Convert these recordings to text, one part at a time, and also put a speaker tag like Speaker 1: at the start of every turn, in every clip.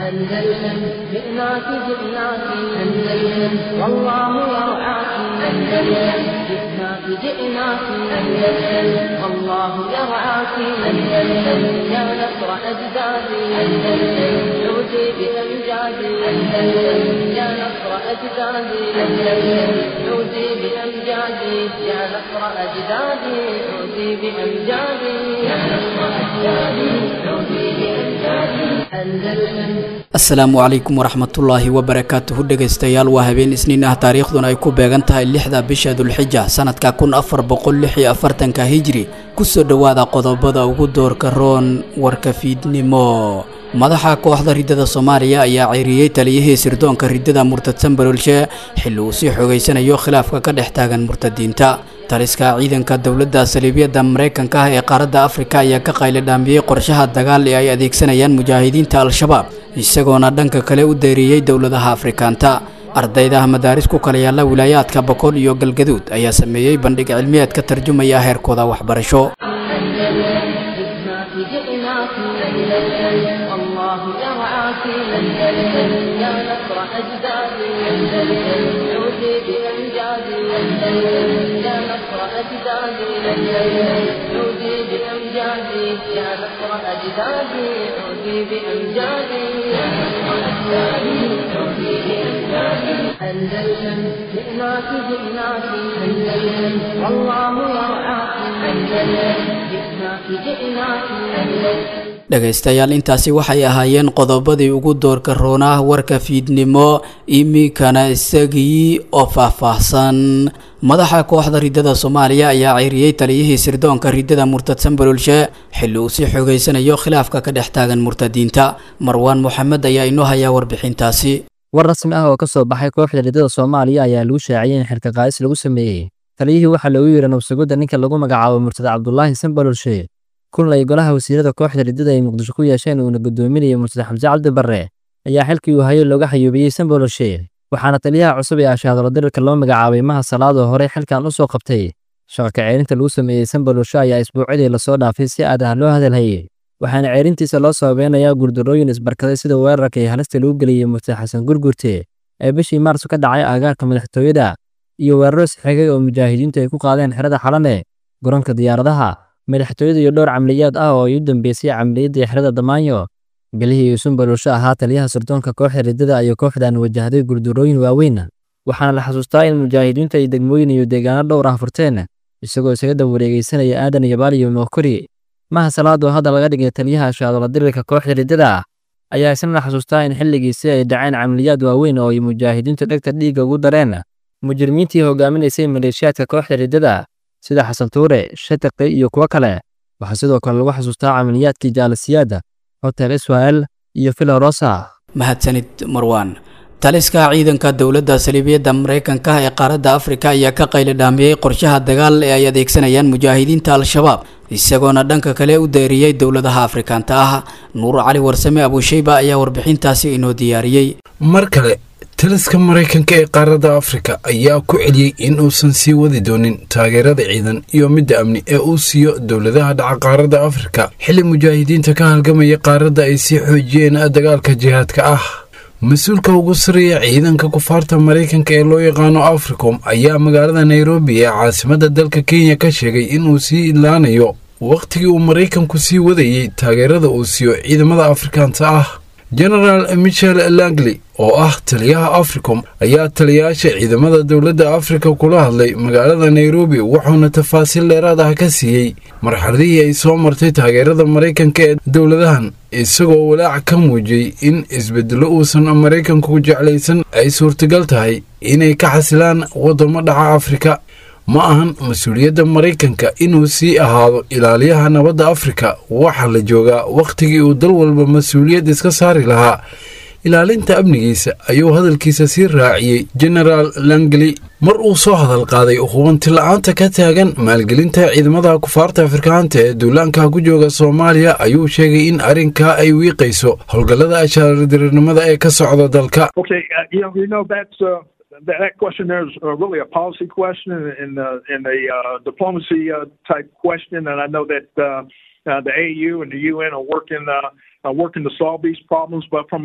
Speaker 1: أندلسن جئناك جئناك أندلسن والله يرعاك أندلسن جئناك جئناك أندلسن والله يرعاك أندلسن يا نصر أجدادي أندلسن عودي بأمجادي أندلسن يا نصر أجدادي أندلسن عودي بأمجادي يا نصر أجدادي عودي بأمجادي يا نصر أجدادي عودي بأمجادي أندلسن
Speaker 2: asalaamu calaykum waraxmatullaahi wabarakaatuhu dhegaystayaal waa habeen isniin ah taariikhduna ay ku beegan tahay lixda bisha dulxija sanadka kun afar boqol lix iyo afartanka hijri kusoo dhowaada qodobada ugu doorka roon warka fiidnimo madaxa kooxda riddada soomaaliya ayaa ceyriyey taliyihii sirdoonka riddada murtadsan baroolshe xilli uu sii xogaysanayo khilaafka ka dhex taagan murtadiinta taliska ciidanka dowladda saliibyada maraykanka ah ee qaaradda afrika ayaa ka qaylidhaamiyey qorshaha dagaal ee ay adeegsanayaan mujaahidiinta al-shabaab isagoona dhanka kale u deeriyey dowladaha afrikaanta ardayda madaaris ku kala yaalla wilaayaadka boqol iyo galgaduud ayaa sameeyey bandhig cilmiyeed ka tarjumaya heerkooda waxbarasho
Speaker 1: جئناك جئناك أندلسن والله يرعاك أندلسن يا نصر أجدادي أندلسن عودي بأمجادي أندلسن يا نصر أجدادي أندلسن عودي بأمجادي يا نصر أجدادي عودي بأمجادي يا نصر أجدادي عودي بأمجادي أندلسن جئناك جئناك أندلسن والله يرعاك أندلسن جئناك جئناك أندلسن
Speaker 2: dhegaystayaal intaasi waxay ahaayeen qodobadii ugu doorka roonah warka fiidnimo iminkana isagii oo faahfaahsan madaxa kooxda riddada soomaaliya ayaa ceyriyey taliyihii sirdoonka riddada murtadsan baroolshe xilli uu sii xogaysanayo khilaafka ka dhex taagan murtadiinta marwaan moxamed ayaa inoo hayaa warbixintaasi
Speaker 3: war rasmi ah oo ka soo baxay kooxda riddada soomaaliya ayaa lagu shaaciyey in xilka qaadis lagu sameeyey taliyihii waxaa loogu yeeray nabsugidda ninka lagu magacaabo murtad cabdulaahi sanbalolshe kun ay golaha wasiirada kooxda riddada ay muqdisho ku yeesheen uuna guddoominayay murtad xamse cabdi barre ayaa xilkii uu hayo looga xayuubiyey sanboloshe waxaana taliyaha cusub ee ashaadalo dirirka loo magacaabay maha salaadoo horey xilkan u soo qabtay shaqaka ceerinta lagu sameeyey sanboloshe ayaa isbuucidii lasoo dhaafay si aad ah loo hadalhayey waxaana ceerintiisa loo sababeynayaa guurdarooyin isbarkaday sida weerarka iyo halista lagu geliyey murtad xasan gurgurte ee bishii maarso ka dhacay aagaarka madaxtooyada iyo weeraro sixigay oo mujaahidiintu ay ku qaadeen xerada xalane garoonka diyaaradaha madaxtooyada iyo dhowr camliyaad ah oo ay u dambeysay camliyaddii xerada damaanyo bilihii uu sunbalolsho ahaa taliyaha sirdoonka kooxda riddada ayuu kooxdan wajahday guurdarooyin waaweyn waxaana la xasuustaa in mujaahidiintu ay degmooyin iyo deegaano dhowr ah furteen isagoo isaga daba wareegeysanaya aadan iyo baal iyo mookori maha salaadoo hadda laga dhigay taliyaha ashaadola dirirka kooxda riddada ayaa isna la xasuustaa in xilligiisi ay dhaceen camliyaad waaweyn oo ay mujaahidiintu dhegta dhiigga ugu dareen mujrimiintii hogaaminaysay maleeshiyaadka kooxda riddada sida xasan tuure shataqi iyo kuwo kale waxaa sidoo kale lagu xasuustaa camaliyaadkii jaalasiyaada hotel israel iyo filorosa
Speaker 2: mahadsanid marwaan taliska ciidanka dowladda saliibiyadda maraykanka ee qaaradda afrika ayaa ka qaylidhaamiyey qorshaha dagaal ee ay adeegsanayaan mujaahidiinta al-shabaab isagoona dhanka kale u deeriyey dowladaha afrikaanta ah nuur cali warsame abuusheyba ayaa warbixintaasi inoo diyaariyey
Speaker 4: mar kale taliska maraykanka ee qaaradda afrika ayaa ku celiyey in uusan sii wadi doonin taageerada ciidan iyo midda amni ee uu siiyo dowladaha dhaca qaaradda afrika xilli mujaahidiinta ka halgamaya qaaradda ay sii xoojiyeen dagaalka jihaadka ah mas-uulka ugu sarreeya ciidanka kufaarta maraykanka ee loo yaqaano africom ayaa magaalada nairobi ee caasimadda dalka kenya ka sheegay inuu sii idlaanayo wakhtigii uu maraykanku sii wadayey taageerada uu siiyo ciidamada afrikaanta ah genaraal michel langley oo ah taliyaha africom ayaa taliyayaasha ciidamada dowladda afrika kula hadlay magaalada nairobi wuxuuna tafaasiil dheeraad ah ka siiyey marxaladihii ay soo martay taageerada maraykanka ee dowladahan isagoo walaac ka muujiyey in isbedelo uusan maraykanku jeclaysan ay suurtagal tahay inay ka xasilaan waddamo dhaca afrika ma ahan mas-uuliyadda maraykanka inuu sii ahaado ilaaliyaha nabadda afrika waxaa la joogaa wakhtigii uu dal walba mas-uuliyad iska saari lahaa ilaalinta amnigiisa ayuu hadalkiisa sii raaciyey genaraal langley mar uu soo hadal qaaday hubanti la-aanta ka taagan maalgelinta ciidamada kufaarta afrikaanta ee duulaanka ku jooga soomaaliya ayuu sheegay in arrinkaa ay wiiqayso howlgallada ashaaradiriirnimada ee ka socda dalka
Speaker 5: Okay, uh, you know, you know that's uh, that, that question there is uh, really a policy question and uh, and a uh, diplomacy uh, type question, and I know that uh, uh, the AU and the UN are working uh, are working to solve these problems. But from a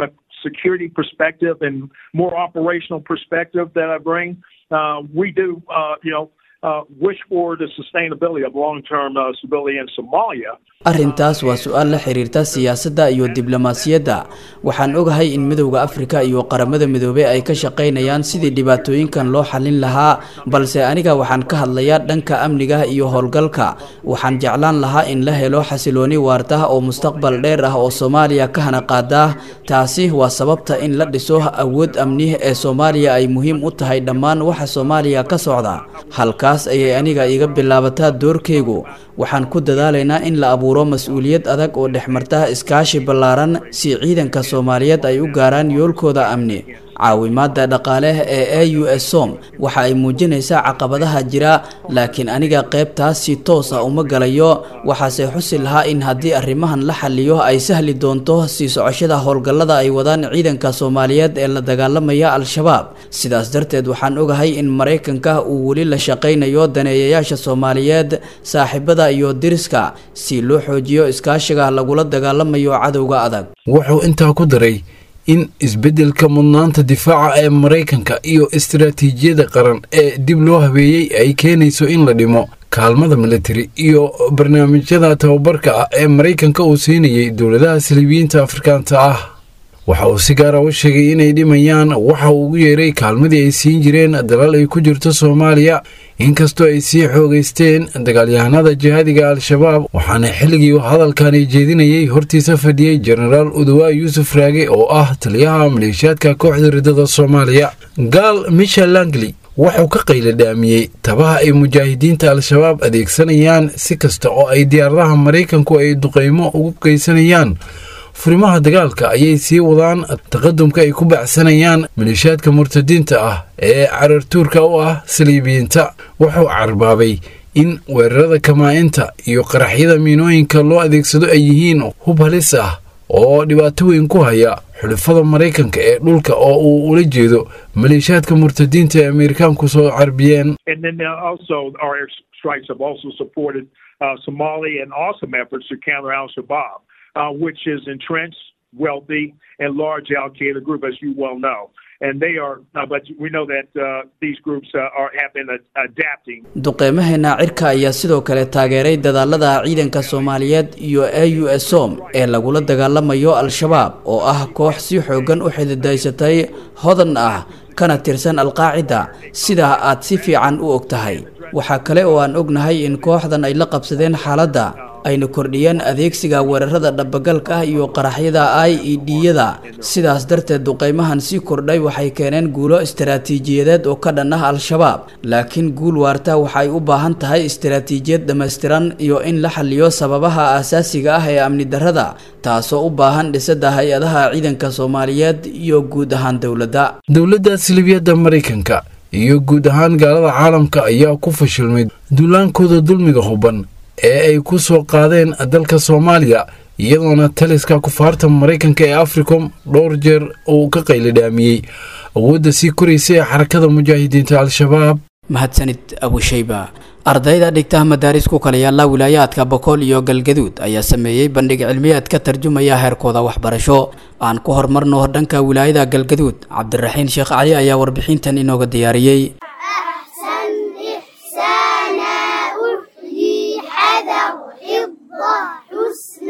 Speaker 5: security perspective and more operational perspective that I bring, uh, we do, uh, you know, uh, wish for the sustainability of long-term uh, stability in Somalia.
Speaker 2: arrintaas waa su-aal la xiriirta siyaasadda iyo diblomaasiyadda waxaan ogahay in midowda afrika iyo qaramada midoobey ay ka shaqaynayaan sidii dhibaatooyinkan loo xallin lahaa balse aniga waxaan ka hadlayaa dhanka amniga iyo howlgalka waxaan jeclaan lahaa in la helo xasilooni waarta oo mustaqbal dheer ah oo soomaaliya ka hana qaada taasi waa sababta in la dhiso awood amni ee soomaaliya ay muhiim u tahay dhammaan waxa soomaaliya ka socda halkaas ayay aniga iga bilaabataa doorkeygu waxaan ku dadaalaynaa in la abuuro mas-uuliyad adag oo dhexmarta iskaashi ballaaran si ciidanka soomaaliyeed ay u gaaraan yoolkooda amni caawimaada dhaqaale ee a u s som waxa ay muujinaysaa caqabadaha jira laakiin aniga qaybtaas si toos ah uma galayo waxaase xusi lahaa in haddii arrimahan la xaliyo ay sahli doonto sii socoshada howlgallada ay wadaan ciidanka soomaaliyeed ee la dagaalamaya al-shabaab sidaas darteed waxaan ogahay in maraykanka uu weli la shaqaynayo daneeyayaasha soomaaliyeed saaxiibada iyo diriska si loo xoojiyo iskaashiga lagula dagaalamayo cadowga adag
Speaker 4: wuxuu intaa ku daray in isbeddelka mudnaanta difaaca ee maraykanka iyo istaraatiijiyada qaran ee dib loo habeeyey ay keenayso in la dhimo kaalmada militari iyo barnaamijyada tababarka ah ee maraykanka uu siinayay dowladaha saliibiyiinta afrikaanta ah waxa uu si gaara u sheegay inay dhimayaan waxa uu ugu yeeray kaalmadii ay siin jireen dalal ay ku jirto soomaaliya inkastoo ay sii xoogaysteen dagaalyahanada jihaadiga al-shabaab waxaana xilligii hadalkani jeedinayay hortiisa fadhiyey jenaraal udawaa yuusuf raage oo ah taliyaha maleeshiyaadka kooxda ridada soomaaliya gaal michel langley wuxuu ka qayladhaamiyey tabaha ay mujaahidiinta al-shabaab adeegsanayaan si kasta oo ay diyaaradaha maraykanku ay duqaymo ugu geysanayaan furimaha dagaalka ayay sii wadaan taqadumka ay ku bacsanayaan maleeshiyaadka murtadiinta ah ee carartuurka u ah saliibiyiinta wuxuu carbaabay in weerarada kamaa-inta iyo qaraxyada miinooyinka loo adeegsado ay yihiin hub halis ah oo dhibaato weyn ku haya xulifada maraykanka ee dhulka oo uu ula jeedo maleeshiyaadka murtadiinta ee ameerikaanku soo carbiyeen
Speaker 5: And then uh, also our air strikes have also supported uh, Somali and awesome efforts to counter Al Shabaab, uh, which is entrenched, wealthy, and large Al Qaeda group, as you well know. And they are, uh, but we know that uh, these groups uh, are have been uh, adapting
Speaker 2: duqeymaheena cirka ayaa sidoo kale taageeray dadaalada ciidanka soomaaliyeed iyo a u s som ee lagula dagaalamayo al-shabaab oo ah koox si xoogan u xididaysatay hodan ah kana tirsan alqaacida sidaa aad si fiican u og tahay waxaa kale oo aan ognahay in kooxdan ay la qabsadeen xaaladda ayna kordhiyeen adeegsiga weerarada dhabagalka ah iyo qaraxyada i e d-yada sidaas darteed duqeymahan sii kordhay waxay keeneen guulo istaraatiijiyadeed oo ka dhan ah al-shabaab laakiin guul waarta waxay u baahan tahay istaraatiijiyad dhammaystiran iyo in la xaliyo sababaha aasaasiga ah ee amni darrada taasoo u baahan dhisada hay-adaha ciidanka soomaaliyeed iyo guud ahaan dowladda
Speaker 4: dowladda silibiyadda maraykanka iyo guud ahaan gaalada caalamka ayaa ku fashilmay duulaankooda dulmiga huban ee ay ku soo qaadeen dalka soomaaliya iyadoona taliska kufaarta maraykanka ee africom dhowr jeer uu ka qaylidhaamiyey awoodda sii koraysa ee xarakada mujaahidiinta al-shabaab
Speaker 2: mahadsanid abushayba ardayda dhigta madaaris ku kala yaalla wilaayaadka bokool iyo galgaduud ayaa sameeyey bandhig cilmiyeed ka tarjumaya heerkooda waxbarasho aan ku horumarno dhanka wilaayada galgaduud cabdiraxiin sheekh cali ayaa warbixintan inooga diyaariyey
Speaker 6: أحسن إحسانا أحيي حذر حفظ حسن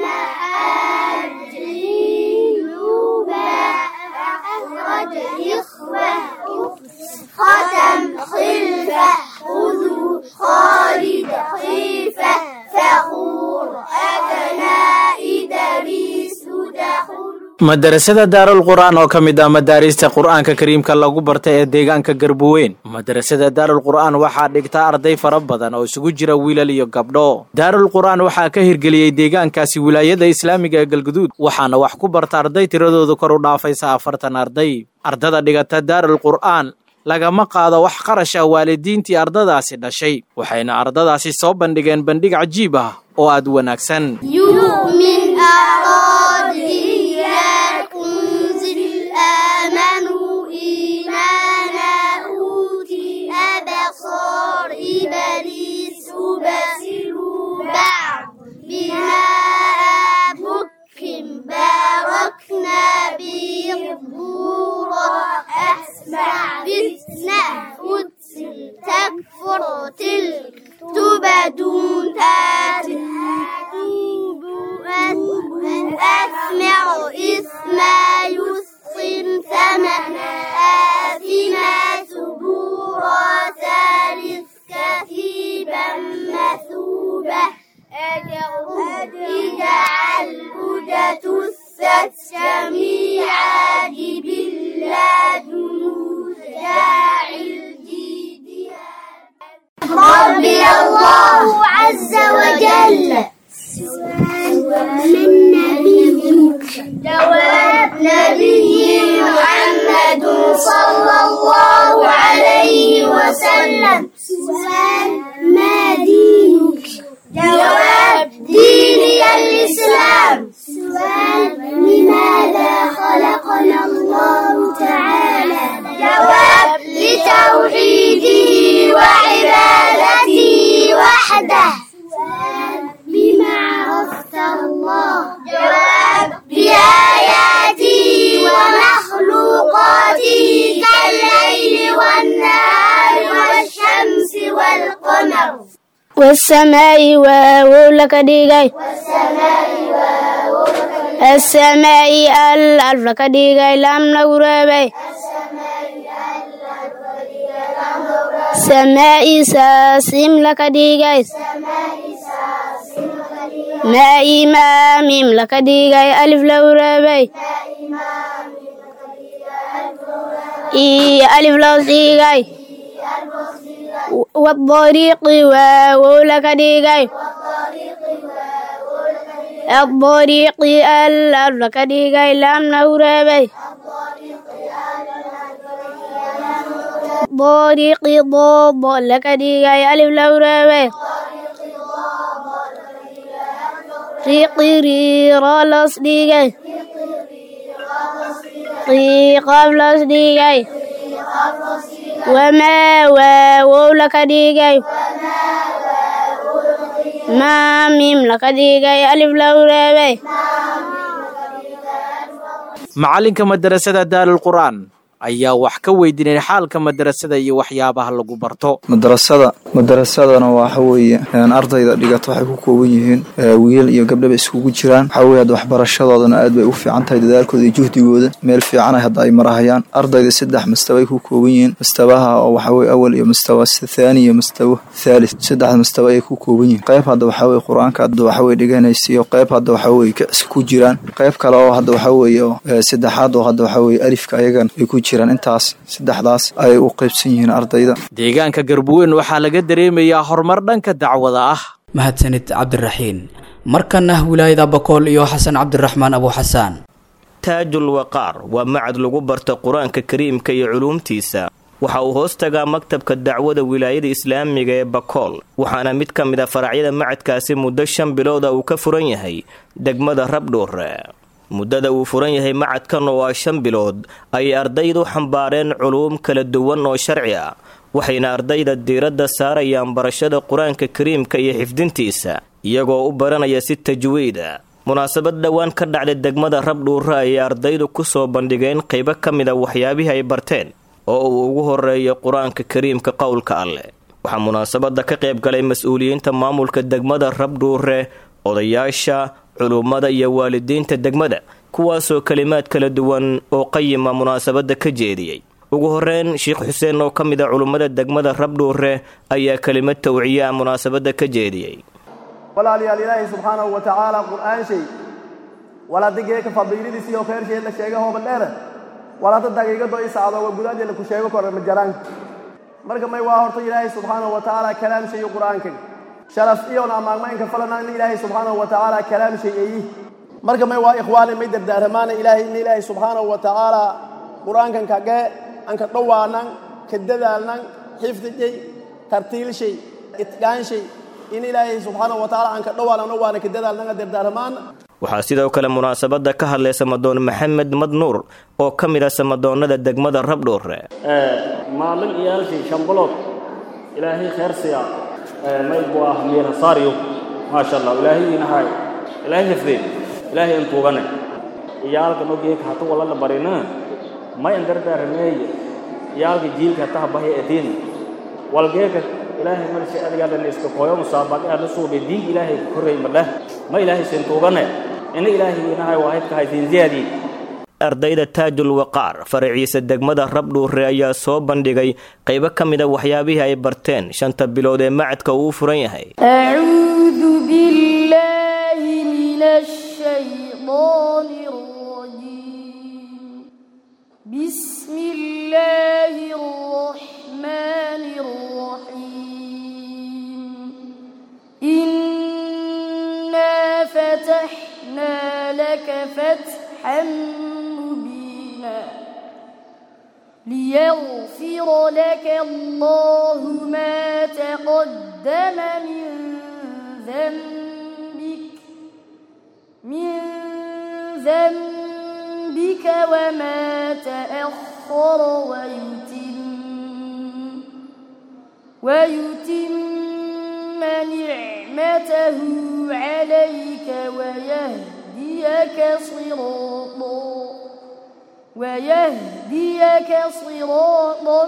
Speaker 6: أجنوبا أخرج إخوة ختم خلفة خذوا خالد خيفة فخور أبناء دريس دخول
Speaker 7: madarasada daarul qur'aan oo ka mid ah madaarista qur'aanka kariimka lagu barta ee deegaanka garbuweyn madarasada daarul qur'aan waxaa dhigta arday fara badan oo isugu jira wiilal iyo gabdho daarul qur'aan waxaa ka hirgeliyey deegaankaasi wilaayada islaamiga ee galguduud waxaana wax ku barta arday tiradoodu kor u dhaafaysa afartan arday ardada dhigata daarul qur'aan lagama qaado wax qarash ah waalidiintii ardadaasi dhashay waxayna ardadaasi soo bandhigeen bandhig cajiib ah oo aad u wanaagsan
Speaker 6: يؤمن أراد إياك أنزل آمنوا إيمانا أوتي أبصار إبليس بصروا بعض بما بكم باركنا به وسلم سؤال ما دينك جواب ديني الإسلام سؤال لماذا خلقنا الله تعالى جواب لتوحيده وعبادته وحده سؤال بما عرفت الله جواب بآياته ومخلوقاته كالليل والنهار والشمس والقمر والسماء واو لك ديغاي السماء الألف لك ديغاي لام نغربي سماء ساسم لك ديغاي ماء ماميم لك ديغاي ألف لغربي إي ألف لو ديغاي والطريق واو لك ديغاي الطريق الأرض لك ديغاي لام نوربي طريق ضاد لك ديغاي ألف لوربي ريق ريرا لص ديغاي قيقاف لص ديغاي وما واو لك ديغاي ما ميم لك ديغاي ألف لوربي
Speaker 7: macalinka madarasada daarul qur'aan ayaa wax ka weydiinay xaalka madarasada iyo waxyaabaha lagu barto
Speaker 8: madarasada madarasadana waxa weeye ardayda dhigata waxay ku kooban yihiin wiil iyo gabdhaba iskugu jiraan waxa weye hadda waxbarashadoodana aad bay u fiican tahay dadaalkooda iyo juhdigooda meel fiicanay hadda ay marahayaan ardayda saddex mastabay ku kooban yihiin mastabaha oo waxaweye awal iyo mastawa thaani iyo mastawa thalith saddexda mastaba ayay ku kooban yihiin qayb hadda waxaweye qur-aanka hadda waxaweye dhiganaysa iyo qayb hadda waxaweye ku jiraan qayb kale oo hadda waxaweye oo saddexaad oo hadda waxaweye alifka ayagan ay ku jiraan intaas saddexdaas ayay u qaybsan yihiin ardayda
Speaker 7: deegaanka garbuweyn waxaa laga dareemayaa horumar dhanka dacwada ah
Speaker 2: mahadsanid cabdiraxiin markana wilaayada bakool iyo xasan cabdiraxmaan abu xasaan
Speaker 9: taajul waqaar waa macad lagu barta qur-aanka kariimka iyo culuumtiisa waxa uu hoos tagaa maktabka dacwada wilaayada islaamiga ee bakool waxaana mid ka mid a faracyada macadkaasi muddo shan bilooda uu ka furan yahay degmada rabdhuure muddada uu furan yahay macadkan oo ah shan bilood ayay ardaydu xambaareen culuum kala duwan oo sharci ah waxayna ardayda diiradda saarayaan barashada qur-aanka kariimka iyo xifdintiisa iyagoo u baranaya si tajwiida munaasabad dhowaan ka dhacday degmada rabdhuure ayay ardaydu ku soo bandhigeen qaybo ka mid a waxyaabihii ay barteen oo uu ugu horeeyo qur-aanka kariimka qowlka alleh waxaa munaasabadda ka qayb galay mas-uuliyiinta maamulka degmada rabdhuure odayaasha culummada iyo waalidiinta degmada kuwaasoo kelimaad kala duwan oo qayima munaasabadda ka jeediyey ugu horeyn sheekh xuseen oo ka mid a culummada degmada rabdhuure ayaa kelimad tawciye ah munaasabadda ka jeediyey
Speaker 10: walaalayaal ilaahay subxaanahu wa tacaala qur'aan shay walaadageeka fadiiladiisii oo khayr sheed la sheega hooba dheere walaada daqiiqado i sacdo waa gudaadee ku sheego kora majaraanka marka may waa horta ilaahay subxaanahu wa tacaala kalaam shayo qur'aanka sharaf iyoona amaagmaynka falanaana ilaahay subxaanahu wa tacaala kalaam shay eeyi marka may waa ikhwaani may dardaaramaana ilaahay in ilaahay subxaanahu wa tacaala qur'aankan kagee anka dhowaanan ka dadaalnan xifdijay tartiilshay itqaanshay in ilaahay subxaanahu wa tacaala aan ka dhowaanan waana ka dadaalnanga dardaaramaana
Speaker 9: waxaa sidoo kale munaasabadda ka hadlay samadoon maxamed madnuur oo ka mid ah samadoonnada degmada rabdhuure
Speaker 11: maalin iyaalkii shambulood ilaahay kheer siya maygu ah miirasaaryo maasha allah ilaahay inahay ilaahay hifdeen ilaahay intuugane iyaalka nogeeka hata walala barina may andardaarameeye iyaalka jiilka hataha bahya edin walgeeka ilaahay marsi adigaadhan iska koyo musaabaqe adla suube diinka ilaahay ku korreey madheh ma ilaahay sintuugane ina ilaahay inahay waahidka haytiin ziyaadii
Speaker 9: ardayda taajul waqaar faraciisa degmada rabdhuure ayaa soo bandhigay qaybo ka mida waxyaabihii ay barteen shanta bilood ee macadka uu furan yahay
Speaker 6: أعوذ بالله من الشيطان الرجيم بسم الله الرحمن الرحيم إنا فتحنا لك فتحا مبينا
Speaker 12: ليغفر لك الله ما تقدم من ذنبك من ذنبك وما تأخر ويتم ويتم نعمته عليك ويهديك صراطا ويهديك صراطا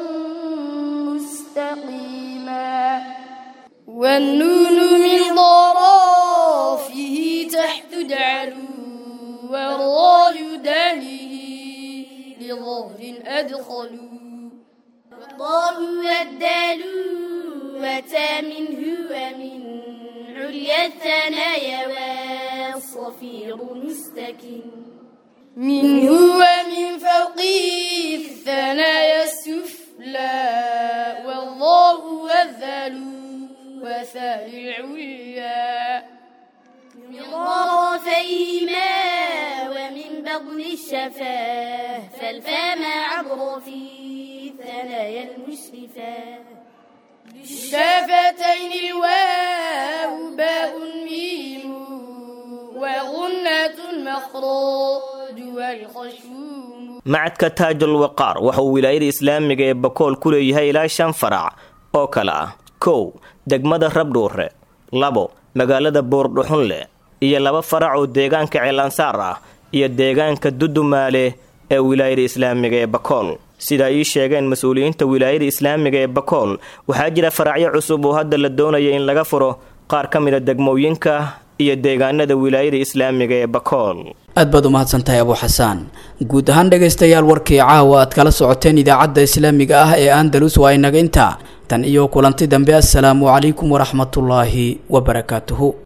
Speaker 12: مستقيما والنون من ضرافه تحت دعلو والراي دانه لظهر أدخلوا
Speaker 13: والله والدال وتا منه ومن عليا الثنايا والصفير مستكن
Speaker 12: منه ومن فوقه الثنايا السفلى والله والذل وثاني العليا
Speaker 13: من طرفيهما ومن بطن الشفاه فالفام عبر في الثنايا المشرفة
Speaker 12: بالشفتين الواو باء ميم وغنة مخراج والخشوم
Speaker 9: macadka taajul waqaar waxa uu wilaayada islaamiga ee bakool ku leeyahay ilaa shan farac oo kale ah kow degmada rabdhuure labo magaalada boordhuxunle iyo laba farac oo deegaanka ceelansaar ah iyo deegaanka dudumaale ee wilaayada islaamiga ee bakool sida ii sheegeen mas-uuliyiinta wilaayada islaamiga ee bakool waxaa jira faracyo cusub oo hadda la doonaya in laga furo qaar ka mida degmooyinka iyo deegaanada wilaayada islaamiga ee bakool
Speaker 2: aad baad u mahadsantahay abu xasaan guud ahaan dhegaystayaal warkii caawa aad kala socoteen idaacadda islaamiga ah ee andalus waa inaga intaa tan iyo kulanti dambe assalaamu calaykum waraxmatullaahi wabarakaatuhu